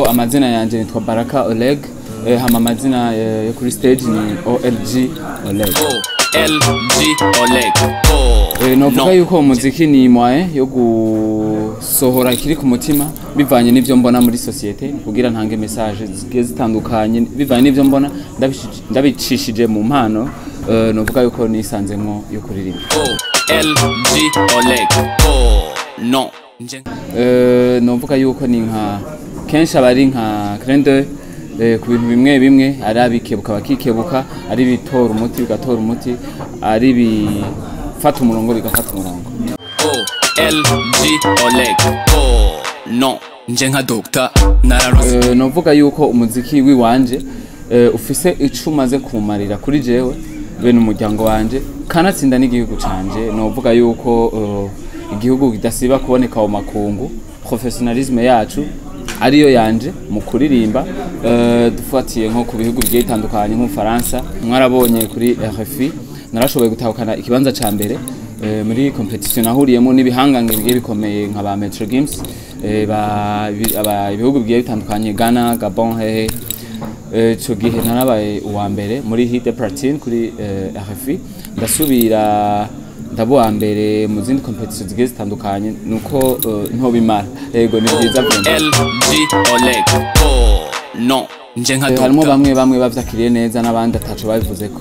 amazina yanjye nitwa baraka oleg eh, hama amazina eh, yo kuri stage ni olg oleg OLG Oleg. Oh, Eh, novuga no. yuko umuziki ni mwaye yo gusohora ikiri ku mutima bivanye n'ivyo mbona muri societe kugira ntange message zigiye zitandukanye bivanye n'ivyo mbona ndabishi- ndabicishije mu mpano eh, novuga yuko nisanzemwo yo kuririmba OLG Oleg. Oh, no. Nje- Eh, novuga yuko ni nka kenshi aba ari nka crende ku bintu bimwe bimwe ari abikebuka bakikebuka ari ibitora umuti bigatora umuti ari bifata umurongo bigafata umurongo OLG Oleg. Oh, no. Nje nka Dr. Nararoze. Eh, novuga yuko umuziki wiwanje eh, ufise ico umaze kumarira kuri jewe bene umuryango wanje kanatsinda n'igihugu canje novuga yuko eh, igihugu kidasiba kuboneka mu makungu professionalisme yacu ariyo yanje mu kuririmba eh, dufatiye nko ku bihugu bigiye bitandukanye nk'ubufaransa mwarabonye kuri RFI narashoboye gutahukana ikibanza ca mbere eh, muri competition nahuriyemo n'ibihangange bigiye bikomeye nka ba Metro Games eh, ba ibi- aba- ibihugu bigiye bitandukanye Ghana Gabon hehe Eh, ico gihe narabaye uwa mbere muri hit de platine kuri eh, RFI ndasubira ndaba uwa mbere mu zindi competition zigiye zitandukanye nuko eh, ntobimara yego ni byiza vraiment OLG Oleg. Oh, no. Nje nka Eh, harimo Dr. bamwe bamwe bavyakiriye neza n'abandi ataco babivuzeko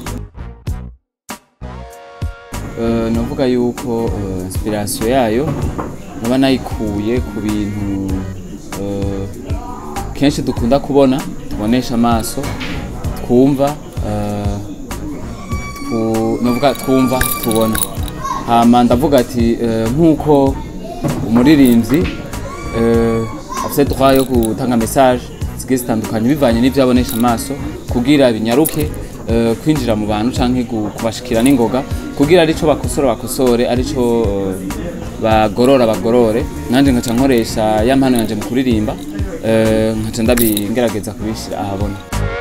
Eh, novuga yuko eh, inspiration yayo naba nayikuye ku bintu eh, kenshi dukunda kubona tubonesha amaso twumva eh, twu- novuga twumva tubona hama ndavuga ati eh, nk'uko umuririmbyi eh, afite droit yo gutanga message zigiye zitandukanye bivanye n'ivyo abonesha amaso kugira binyaruke eh, kwinjira mu bantu canke gu- kubashikira n'ingoga kugira arico bakosora bakosore arico eh, bagorora bagorore nanje nkaca nkoresha ya mpano yanje mu kuririmba eh, nkaca ndabingerageza kubishira ahabona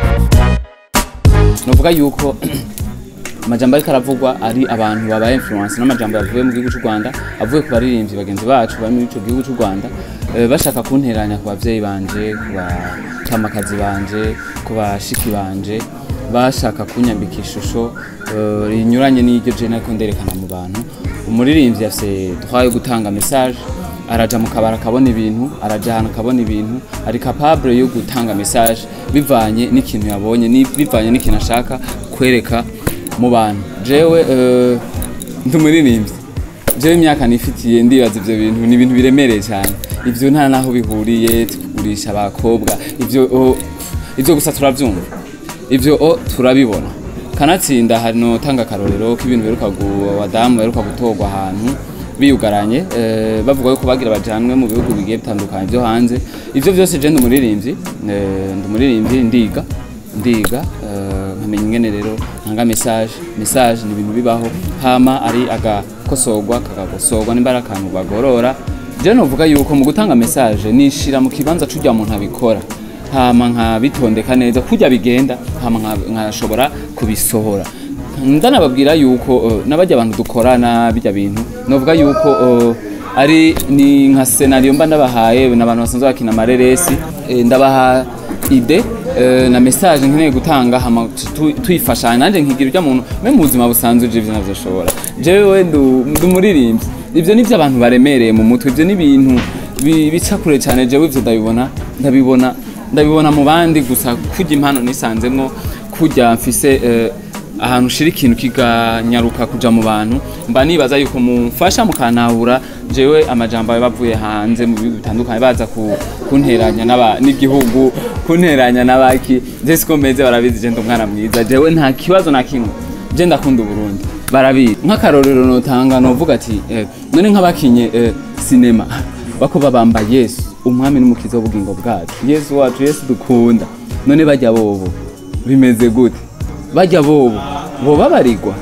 novuga yuko amajambo ariko aravugwa ari abantu babaye influence n'amajambo yavuye mu gihugu cy'u Rwanda avuye ku baririmbyi bagenzi bacu bari muri ico gihugu cy'u Rwanda eh, bashaka kunteranya ku bavyeyi banje ku batamakazi banje ku bashiki banje bashaka kunyambika ishusho eh, rinyuranye n'iryo je nariko nderekana mu bantu umuririmbyi afise droit yo gutanga message araja mu kabara akabona ibintu araja ahantu akabona ibintu ari capable yo gutanga message bivanye n'ikintu yabonye ni- bivanye n'ikintu ashaka kwereka mu bantu jewe eh, ndi umuririmbyi jewe imyaka nifitiye ndibaza ivyo bintu ni ibintu biremereye cyane ivyo nta naho bihuriye tugurisha abakobwa ivyo oh, ivyo gusa turavyumva ivyo oh, turabibona kanatsinda hano tanga akarorero k'ibintu beruka abadamu beruka gutorwa ahantu biyugaranye eh, bavuga yuko bagira bajanwe mu bihugu bigiye bitandukanye byo hanze ivyo vyose je ndi umuririmbyi eh, ndi umuririmbyi ndiga ndiga eh, nkamenya ingene rero ntanga message message ni ibintu bibaho hama ari agakosorwa kagakosorwa nimba ari akantu bagorora je novuga yuko mu gutanga message nishira mu kibanza c'urya muntu abikora hama nkabitondeka neza kurya bigenda hama nka- nkashobora kubisohora ndanababwira yuko uh, n'abajya abantu dukorana bijya bintu novuga yuko uh, ari ni nka scenario mba ndabahaye n'abantu basanzwe bakina amareresi eh, ndabaha ide eh, na message nkeneye gutanga hama tu- tuyifashanya nanjye nkigira urya muntu me mu buzima busanzwe je ivyo navyoshobora jewe ndu ndi umuririmbyi ivyo nivyo abantu baremereye mu mutwe ivyo ni ibintu bi- bica kure cyane jewe ivyo ndabibona ndabibona ndabibona mu bandi gusa kurya impano nisanzemwo kurya mfise eh, ahantu ushira ikintu kiganyaruka kuja mu bantu mba nibaza yuko mumfasha mukantahura jewe amajambo ayo bavuye hanze mu bihugu bitandukanye baza ku- kunteranya n'aba- n'igihugu kunteranya n'abaki je siko meze barabizi je ndi umwana mwiza jewe nta kibazo na kimwe je ndakunda uburundi barabizi nk'akarorero notanga novuga ati eh, none nk'abakinye eh, sinema bako babamba yesu umwami n'umukiza w'ubugingo bwacu yesu wacu yesu dukunda none bajya bobo bimeze gute bajya bobo boba barigwa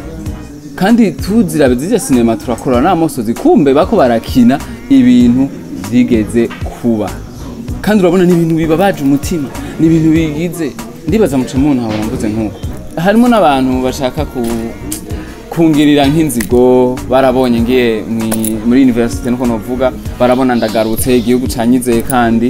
kandi tuzira zirya sinema turakora n'amosozi kumbe bako barakina ibintu vyigeze kuba kandi urabona ni ibintu bibabaje umutima ni ibintu bigize ndibaza muca muntu hahora mvuze nk'uko harimo n'abantu bashaka ku kungirira nk'inzigo barabonye ngiye mwi- muri universite nuko novuga barabona ndagarutse igihugu canyizeye kandi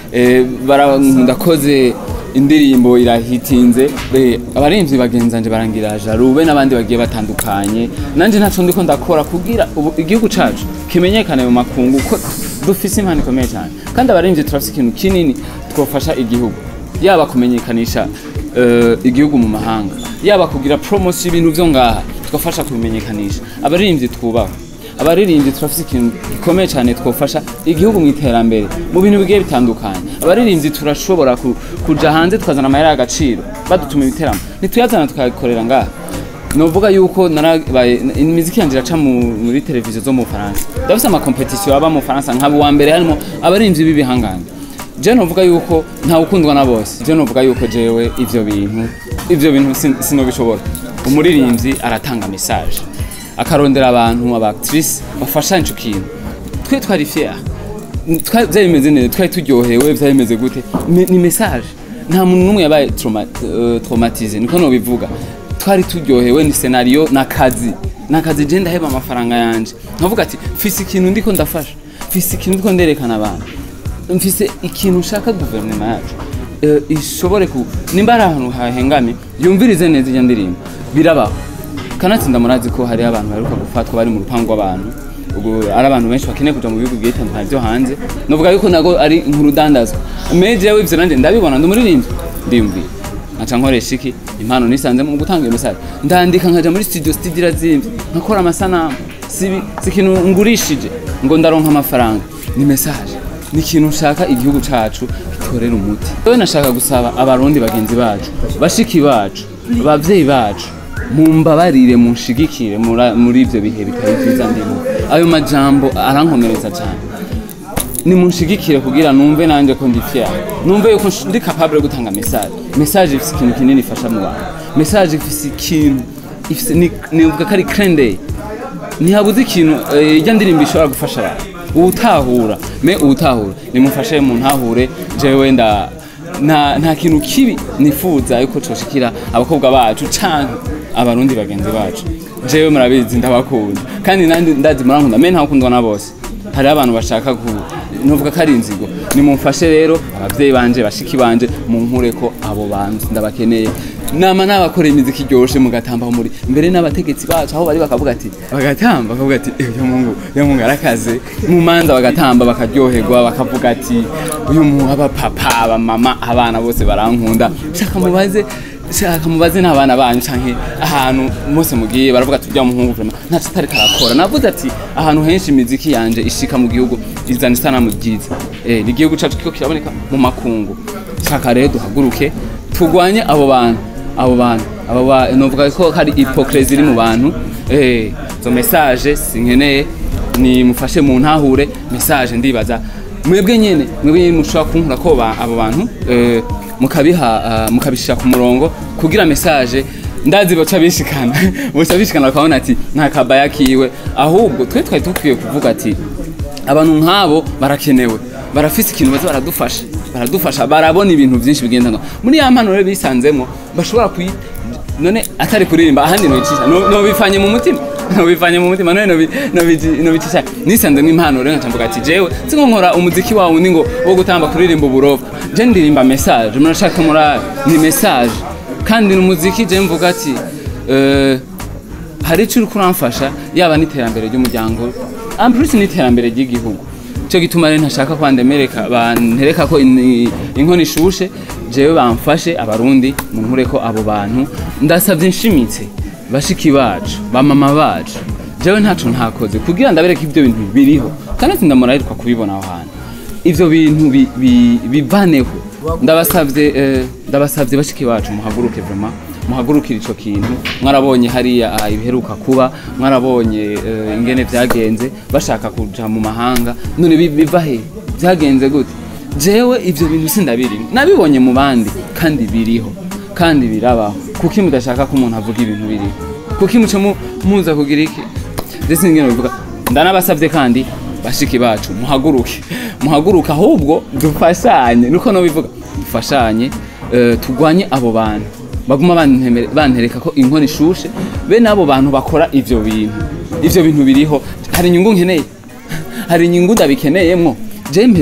eh, bara- ndakoze indirimbo irahitinze eh, abaremvyi bagenzanje barangira jarube n'abandi bagiye batandukanye nanje ntaco ndiko ndakora kugira ubu igihugu cacu kimenyekane mu makungu ko dufise impano ikomeye cyane kandi abaremvyi turafise ikintu kinini twofasha igihugu yaba kumenyekanisha eh, igihugu mu mahanga yaba kugira promotion y'ibintu vyo ngaha twafasha kubimenyekanisha abaririmbyi twubaha abaririmbyi turafise ikintu gikomeye cyane twofasha igihugu mu iterambere mu bintu bigiye bitandukanye abaririmbyi turashobora ku- kuja hanze tukazana amahera y'agaciro badutuma ibiteramo ntituyazana tukabikorera ngaha novuga yuko narabaye imiziki yanje iraca mu- muri televiziyo zo mu Faransa ndafise ama competition aba mu Faransa nkaba uwa mbere harimo abaririmbyi b'ibihangane je novuga yuko nta ukundwa na bose je novuga yuko jewe ivyo bintu ivyo bintu sin- sinobishobora umuririmbyi aratanga message akarondera abantu aba actrice bafashanya ico kintu twe twari fier Twa- vyari bimeze neza twari turyohewe vyari bimeze gute Me- ni message nta muntu n'umwe yabaye trauma- eh, traumatise niko nobivuga twari turyohewe ni scenario n'akazi n'akazi je ndaheba amafaranga yanje nkavuga ati mfise ikintu ndiko ndafasha mfise ikintu ndiko nderekana abantu mfise ikintu nshaka guverinoma yacu eh, ishobore ku nimba ari ahantu hahengamye yumvirize neza iyo ndirimbo birabaho kanatsinda murazi ko hari abantu baheruka gufatwa bari mu rupangu rw'abantu ubwo ari abantu benshi bakeneye kuja mu bihugu bigiye bitandukanye byo hanze novuga yuko nago ari nk'urudandazwa meje yawe ivyo nanje ndabibona ndi umuririmbyi ndiyumvira nkaca nkoresha iki impano nisanze mu gutanga iyo message ndandika nkaja muri studio studio irazimvye nkakora amasanamu sibi si ikintu ngurishije ngo ndaronka amafaranga ni message ni ikintu nshaka igihugu cacu gitorera umuti yewe nashaka gusaba abarundi bagenzi bacu bashiki bacu abavyeyi bacu mumbabarire munshigikire mura- muri ivyo bihe bitari vyiza ndimo ayo majambo arankomereza cyane nimunshigikire kugira numve nanje ko ndi fier numve yuko nsh- ndi capable yo gutanga message message ifise ikintu kinini ifasha mu bantu message ifise ikintu ifise ni- nivuga ko ari crende ntihabuze ikintu eh, ijya ndirimbo ishobora gufasha abantu uwutahura me uwutahura nimufashe muntahure jewe nda nta, nta kintu kibi nifuza yuko coshikira abakobwa bacu canke abarundi bagenzi bacu jewe murabizi ndabakunda kandi nandi ndazi murankunda me ntakundwa na bose hari abantu bashaka ku nuvuga ko ari inzigo nimumfashe rero abavyeyi banje bashiki banje munkure ko abo bantu ndabakeneye nama n'abakora imiziki iryoshe mugatamba muri mbere n'abategetsi bacu aho bari bakavuga ati bagatamba bakavuga ati "Eh, uyu mungu uyu mungu arakaze mu manza bagatamba bakaryoherwa bakavuga ati uyu mu abapapa abamama abana bose barankunda shaka mubaze shaka mubaze n'abana banyu canke ahantu mose mugiye baravuga ati urya muhungu vraiment ntaco atari karakora navuze ati ahantu henshi imiziki yanje ishika mu gihugu izana isanamu ryiza eh ni igihugu cacu kiko kiraboneka mu makungu shaka rero duhaguruke turwanye abo bantu abo bantu abo ba novuga ko hari hypocrisie iri mu bantu eh zo message sinkeneye ni mufashe mu ntahure message ndibaza mwebwe nyene mwebwe nyene mushobora kunkura ko ba- abo bantu eh, mukabiha ah, mukabishira ku murongo kugira message ndazi boca bishikana boca bishikana bakabona ati nta kabaya kiwe ahubwo twe twari dukwiye kuvuga ati abantu nk'abo barakenewe barafise ikintu baza baradufasha baradufasha barabona ibintu byinshi bigenda ngo muri ya mpano rero bisanzemo bashobora kuyi none atari kuririmba ahandi nobicisha nobifanye mu mutima nobivanye mu mutima none nobi- nobi- nobicisha nisanze nk'impano rero nkaca ati jewe sinko nkora umuziki wawe undi ngo wo gutamba kuririmba uburofa je ndirimba message murashaka murari ni message kandi ni umuziki je mvuga ati eh, hari icyo uri kuramfasha yaba n'iterambere ry'umuryango ampurisi n'iterambere ry'igihugu cyo gituma rero ntashaka ko bandemereka bantereka ko in- inkono ishushe jewe bamfashe abarundi munkure ko abo bantu ndasabye nshimitse bashiki bacu bamama bacu jewe ntaco ntakoze kugira ndabereke ibyo bintu biriho kandi ati ndamurahirwa kubibona aho hantu ivyo bintu bi- bi- bivaneho ndabasavye eh, ndabasavye bashiki bacu muhaguruke vraiment muhagurukire ico kintu mwarabonye hariya ah, ibiheruka kuba mwarabonye eh, ingene vyagenze bashaka kuja mu mahanga none bi- biva he vyagenze gute jewe ivyo bintu sindabirimo nabibonye mu bandi kandi biriho kandi birabaho kuki mudashaka ko umuntu avuga ibintu biriho kuki muca mu- muza kugira iki ndetse ngene bivuga ndanabasavye kandi bashiki bacu muhaguruke muhaguruke ahubwo dufashanye nuko no bivuga dufashanye eh, tugwanye abo bantu baguma bantemere- bantereka ko inkono ishushe be n'abo bantu bakora ivyo bintu ivyo bintu biriho hari inyungu nkeneye hari inyungu ndabikeneyemwo je mpevye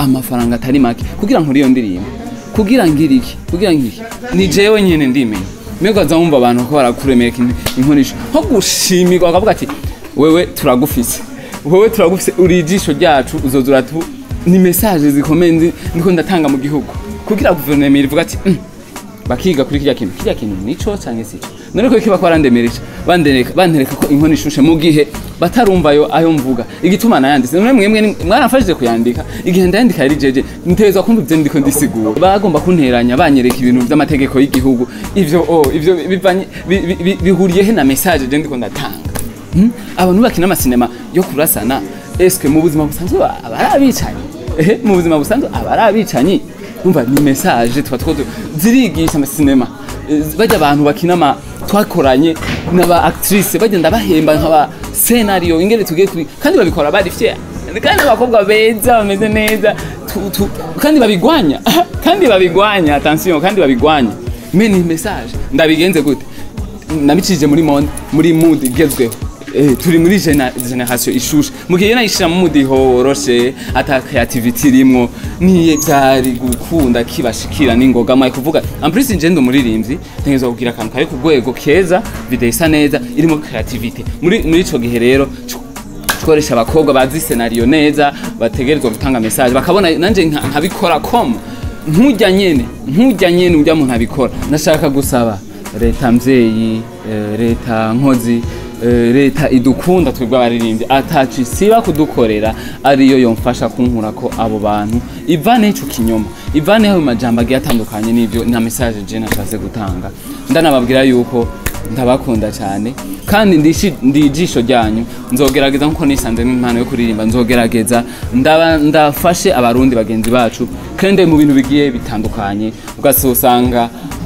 amafaranga atari make kugira nkore iyo ndirimbo kugira ngire iki kugira ngire ni jewe nyene ndimenya mbega ukaza wumva abantu ko barakuremeka in- inkonisho nko gushimirwa bakavuga ati wewe turagufise wewe turagufise uri ijisho ryacu uzoza uratu ni message zikomeye ndi- ndiko ndatanga mu gihugu kugira guverinoma ivuga ati "Mm, bakiga kuri kirya kintu kirya kintu nico canke sico none ko kiba kwarandemereje bandereka bantereka ko inkono ishushe mu gihe batarumva ayo ayo mvuga igituma nayanditse none mwemwe ni- mwaramfashije kuyandika igihe ndayandika yari jeje ntezwa kumva ivyo ndiko ndisigura bagomba kunteranya banyereka ibintu vy'amategeko y'igihugu ivyo oh ivyo bivanye bi- bi- bi- bihuriye he na message je ndiko ndatanga Hmm? abantu bakina amasinema yo kurasana eske mu buzima busanzwe ba- aba ari abicanyi ehe mu buzima busanzwe aba ari abicanyi umva ni message tuba two zirigisha amasinema Eh, bajya abantu bakina ama twakoranye n'aba actrice bagenda bahemba nk'aba scenario ingene tugiye kuri kandi babikora bari fier kandi abakobwa beza bameze neza tu- tu- kandi babigwanya kandi babigwanya attention kandi babigwanya me ni message ndabigenze gute nabicishije muri monde muri mood igezweho Eh, turi muri gena- generation ishushe mu gihe nayishira mu mood horoshe ata creativity irimwo niye byari gukunda kibashikira n'ingoga mwaye kuvuga en plus nje ndo muririmbyi ntegerezwa kugira akantu kari ku rwego keza video isa neza irimo creativity muri muri ico gihe rero tworesha abakobwa bazi scenario neza bategerezwa gutanga message bakabona nanje nka- nkabikora comme nkujya nyene nkujya nyene ujya muntu abikora nashaka gusaba leta mvyeyi eh, leta nkozi eh, leta idukunda twebwe abaririmbyi ataci siba kudukorera ariyo yomfasha kunkura ko abo bantu ivane ico kinyoma ivane ayo majambo agiye atandukanye n'ivyo na message je nashatse gutanga ndanababwira yuko ndabakunda cyane kandi ndishi- ndi ijisho ryanyu nzogerageza nkuko nisanze n'impano yo kuririmba nzogerageza ndaba ndafashe abarundi bagenzi bacu kandi mu bintu bigiye bitandukanye ugasanga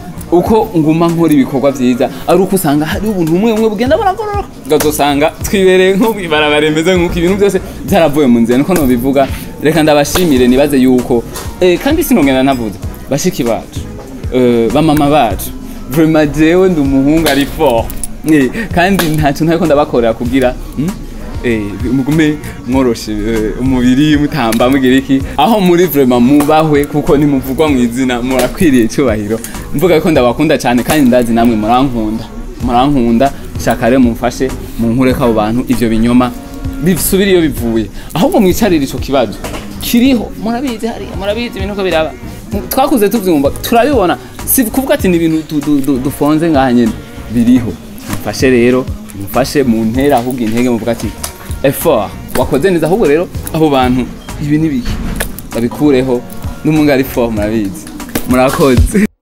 uko nguma nkora ibikorwa vyiza ari uko usanga hari ubuntu bumwe bumwe bugenda buragororoka ugasanga twibereye nko ibarabara rimeze nk'uko ibintu byose byaravuye mu nzira niko nobivuga reka ndabashimire nibaze yuko eh, kandi sinongera navuze bashiki bacu eh, bamama bacu vraiment jewe ndi umuhungu ari fort Eh, kandi ntacyo ntariko ndabakorera kugira hmm? eh, mugume mworoshe eh, umubiri mutamba mugira iki aho muri vraiment mubahwe kuko nimuvugwa mu izina murakwiriye icyubahiro mvuga ko ndabakunda cyane kandi ndazi namwe murankunda murankunda shaka rero mumfashe munkureko abo bantu ivyo binyoma bisubire iyo bivuye ahubwo mwicarire ico kibazo kiriho murabizi hariya murabizi ibintu ko biraba twakuze tuvyumva turabibona si kuvuga ati ni ibintu du- du- du- dufonze ngaha nyene biriho mufashe rero mufashe mu ntera ahubwo intege muvuga ati effort wakoze neza ahubwo rero abo bantu ibi ni biki babikureho n'umunga ari fort murabizi murakoze